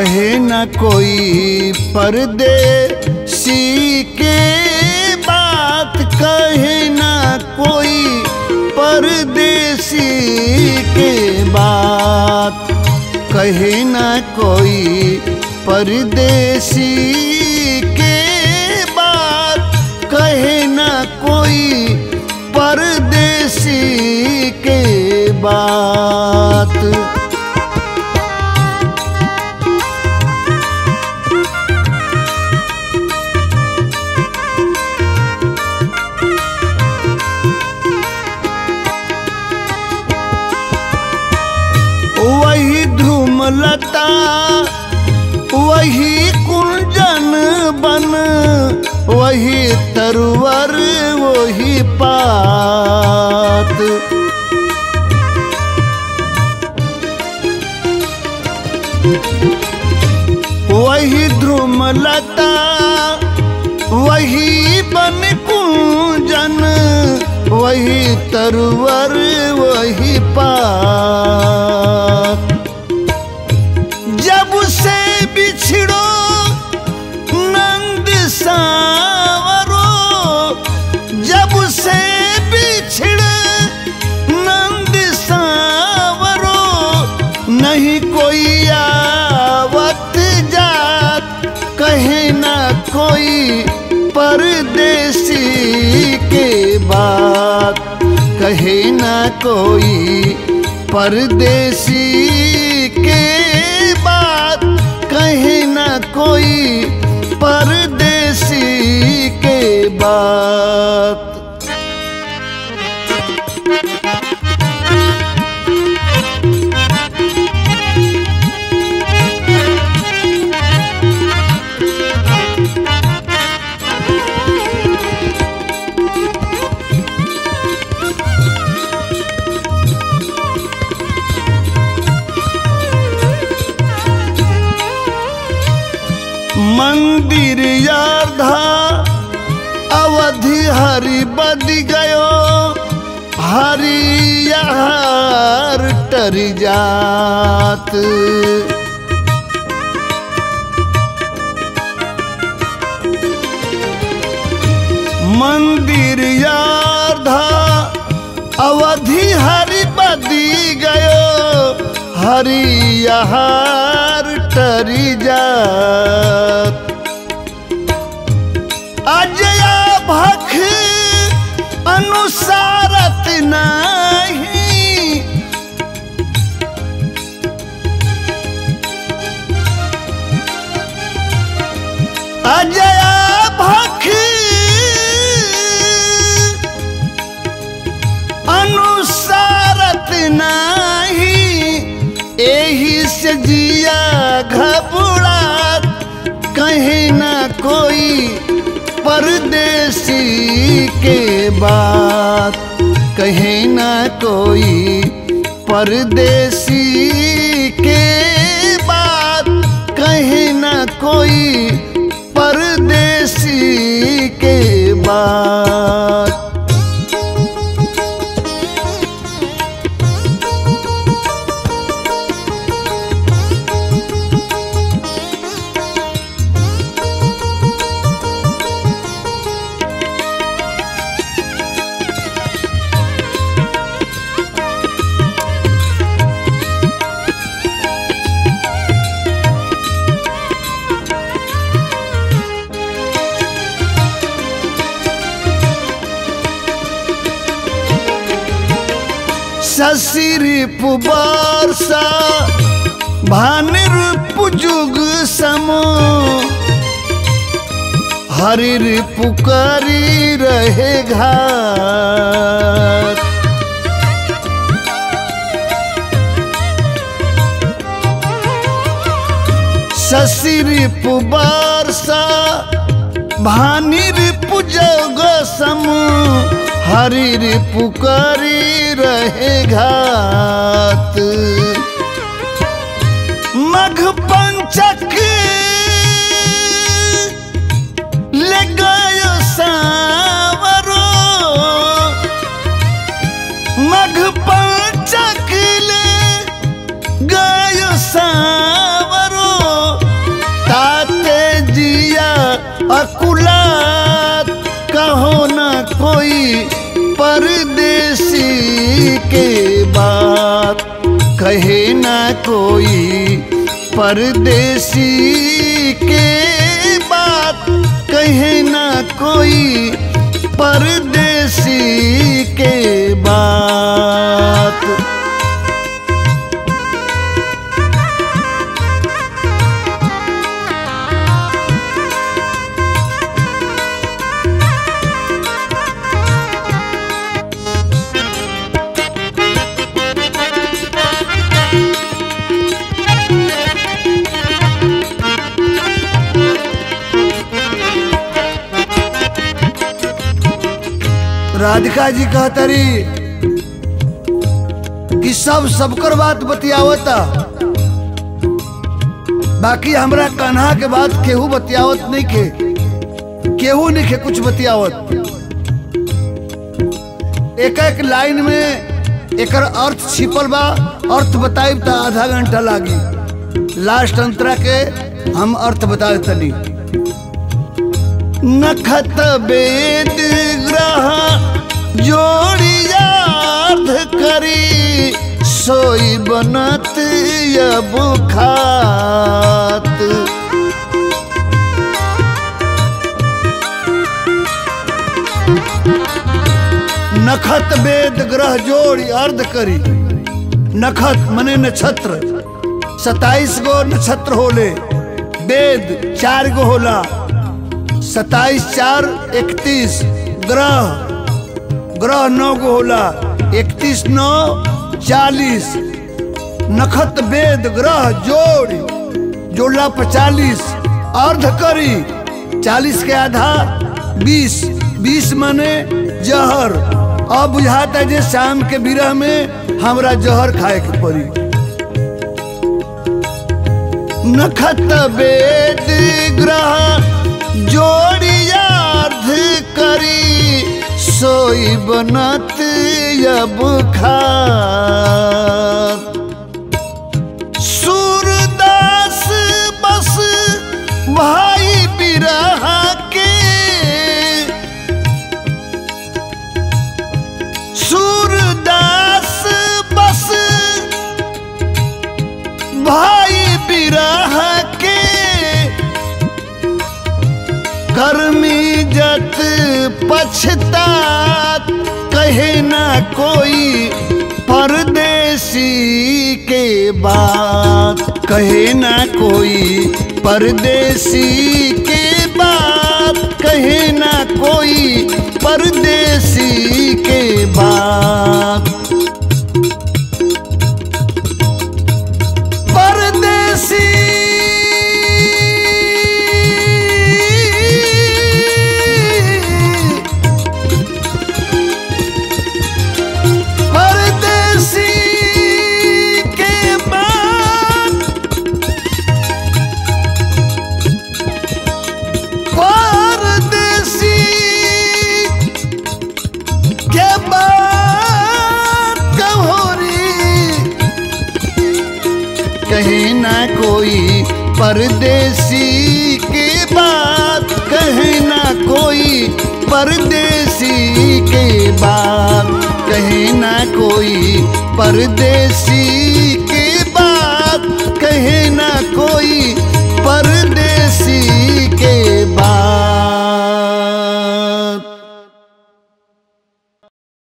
कहे न कोई परदेसी के बात कहे न कोई परदेसी के बात कहे न कोई परदेसी के बात कहे न कोई परदेसी के बात वही धूमलता वही कुंजन बन वही तरवर वही पात वही ध्रुमलता वही बन कुंजन वही तरवर वही पात जब से बिछड़ो नंद सावरो जब से बिछड़े नंद सावरो नहीं कोई आवत जात कहे ना कोई परदेसी के बात कहे ना कोई परदेसी के बात कहे ना कोई परदेसी के बात मंदिर यारधा अवधि हरि बद गयो हरि यार टर जात मंदिर यारधा अवधि हरि बदी गयो हरि यहार टरी जात अजया भख अनुसारत नाही अजया भख अनुसारत नाही एही से जिया घबरात कहीं ना कोई परदेसी के बात कहीं ना कोई परदेसी के बात कहीं ना कोई परदेसी के बात ससिर पुबारसा भानिर पुजुग समो हरिर पुकारी रहे घाट ससिर पुबारसा भानिर पुजग समू हरिर पुकारी रहे घात मघ पंचक ले गयो सावरो मघ पंचक ले गयो सावरो अकुलात कहो न कोई परदेसी के बात कहे न कोई परदेसी के बात कहे न कोई परदेसी के बात राधिका जी कहतरी कि सब सबकर बात बतियावता बाकी हमरा कान्हा के बात केहू बतियावत नहीं के केहू नहीं के कुछ बतियावत एक एक लाइन में एकर अर्थ छिपल बा अर्थ बताइब त आधा घंटा लागी लास्ट अंतरा के हम अर्थ बता तनी नखत वेद ग्रह जोड़ियार्ध करी सोई बनत अब खात नखत वेद ग्रह जोड़ी अर्ध करी नखत मने नक्षत्र सताइस गो नक्षत्र होले वेद चार गो होला सताइस चार इकतीस ग्रह ग्रह नौ गो होला इकतीस नौ चालीस नखत वेद ग्रह जोड़ जोड़ला पचालीस अर्ध करी चालीस के आधा बीस बीस मने जहर अब बुझाता जे शाम के बिरह में हमरा जहर खाए के पड़ी नखत वेद ग्रह जोड़ियार्ध करी सोई बनत अब खात सूरदास बस भाई बिरहा के सूरदास बस भाई बिरह के कर्मी जत पछतात कहे ना कोई परदेसी के बात कहे ना कोई परदेसी के बात कहे ना कोई परदेसी के बात परदेसी परदेसी के बाद परदेसी के बाद कहोरी कहीं ना कोई परदेसी के बात कहीं ना कोई परदेसी के बात कहीं ना कोई परदेसी के बात कहे